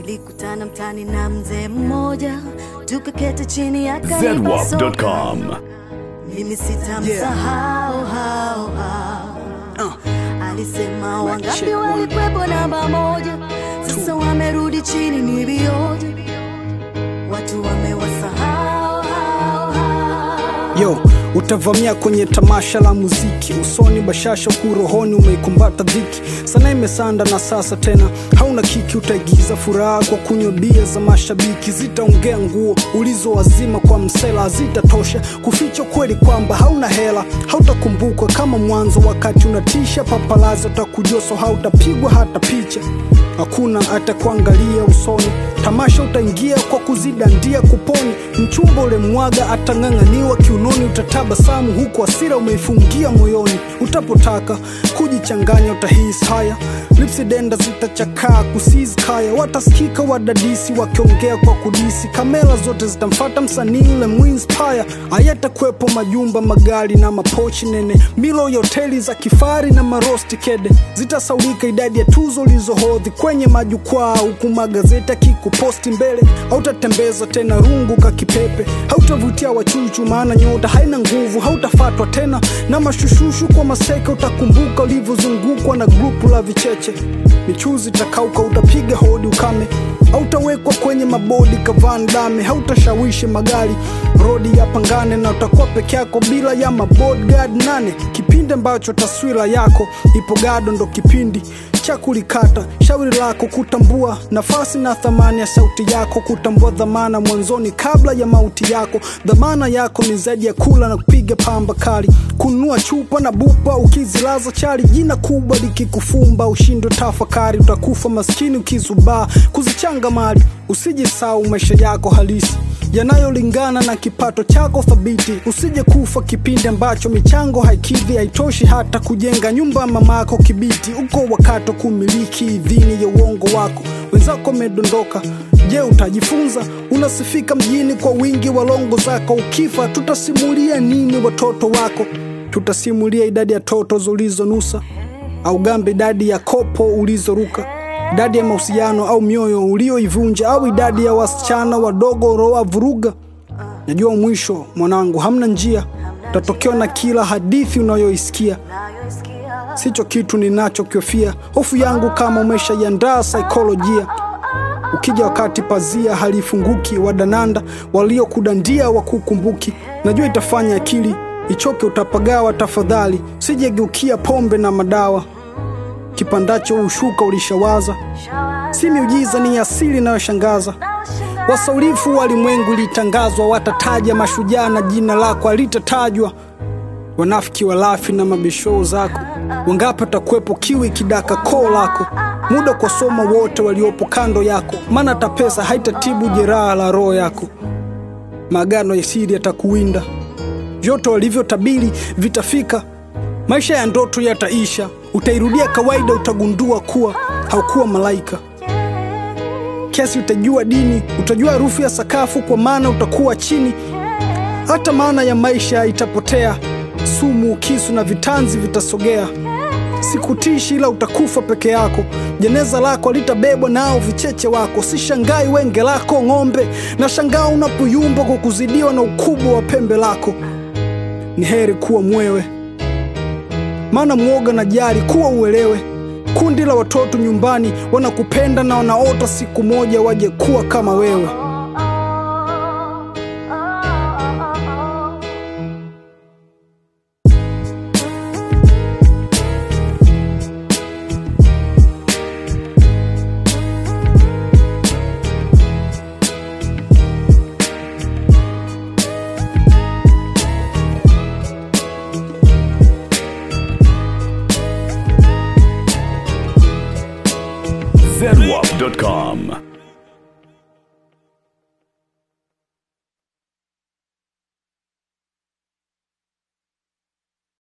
Nilikutana mtani na mzee mmoja, tukaketi chini akanipa soda. zedwap.com. Mimi sitamsahau hao hao. Alisema wangapi check, one. walikwepo namba moja, sasa wamerudi chini ni vioja, watu wamewasahau hao hao. Yo, utavamia kwenye tamasha la muziki, usoni bashasha, huku rohoni umeikumbata dhiki. Sana imesanda na sasa tena hauna kiki, utaigiza furaha kwa kunywa bia za mashabiki. Zitaongea nguo ulizowazima kwa msela, hazitatosha kuficha kweli kwamba hauna hela. Hautakumbukwa kama mwanzo, wakati unatisha papalazi, utakujoso, hautapigwa hata picha hakuna atakuangalia usoni. Tamasha utaingia kwa kuzidandia kuponi, mchumba ule mwaga atang'ang'aniwa kiunoni, utatabasamu huku hasira umeifungia moyoni. Utapotaka kujichanganya utahisi haya, lipsi denda zitachakaa kusizi kaya, watasikika wadadisi wakiongea kwa kudisi, kamera zote zitamfata msanii ule muinspire. Hayatakuwepo majumba magari na mapochi nene, milo ya hoteli za kifari na marosti kede, zitasaulika idadi ya tuzo ulizohodhi kwenye majukwaa, huku magazeti akikuposti mbele. Hautatembeza tena rungu kakipepe, hautavutia wachuchu, maana nyota haina nguvu. Hautafatwa tena na mashushushu kwa maseka, utakumbuka ulivyozungukwa na grupu la vicheche. Michuzi takauka, utapiga hodi ukame, hautawekwa kwenye mabodi kavan dame, hautashawishi magari rodi ya pangane, na utakuwa peke yako bila ya mabodyguard nane. Kipindi ambacho taswira yako ipo gado, ndo kipindi cha kulikata shauri lako, kutambua nafasi na thamani ya sauti yako, kutambua dhamana mwanzoni kabla ya mauti yako. Dhamana yako ni zaidi ya kula na kupiga pamba kali, kununua chupa na bupa ukizilaza chali, jina kubwa likikufumba ushindwe tafakari, utakufa maskini ukizubaa kuzichanga mali. Usijisahau maisha yako halisi yanayolingana na kipato chako thabiti. Usije kufa kipindi ambacho michango haikidhi, haitoshi hata kujenga nyumba ya mamako Kibiti. Uko wakati wa kumiliki idhini ya uongo wako, wenzako wamedondoka. Je, utajifunza? Unasifika mjini kwa wingi wa longo zako. Ukifa tutasimulia nini watoto wako? Tutasimulia idadi ya toto ulizonusa au gambe idadi ya kopo ulizoruka idadi ya mahusiano au mioyo ulioivunja au idadi ya wasichana wadogo uroa vuruga. Najua mwisho mwanangu, hamna njia, utatokewa na kila hadithi unayoisikia. Sicho kitu ninachokiofia, hofu yangu kama umeshaiandaa saikolojia. Ukija wakati pazia halifunguki, wadananda waliokudandia wakukumbuki. Najua itafanya akili ichoke, utapagawa. Tafadhali sijegeukia pombe na madawa kipandacho ushuka ulishawaza, si miujiza, ni asili inayoshangaza. Wasaulifu walimwengu ilitangazwa, watataja mashujaa na jina lako alitatajwa. Wanafiki walafi na mabishoo zako, wangapi watakuwepo kiwi kidaka koo lako? Muda kwa soma wote waliopo kando yako, maana hata pesa haitatibu jeraha la roho yako. Maagano ya siri yatakuwinda, vyote walivyotabiri vitafika. Maisha ya ndoto yataisha, utairudia kawaida, utagundua kuwa haukuwa malaika. Kiasi utajua dini, utajua harufu ya sakafu, kwa maana utakuwa chini. Hata maana ya maisha itapotea, sumu, kisu na vitanzi vitasogea. Sikutishi, ila utakufa peke yako. Jeneza lako litabebwa nao vicheche wako. Sishangai wenge lako ng'ombe, na shangaa unapoyumba kwa kuzidiwa na ukubwa wa pembe lako. Ni heri kuwa mwewe maana mwoga na jari kuwa uelewe. Kundi la watoto nyumbani wanakupenda na wanaota siku moja waje kuwa kama wewe. zedwap.com.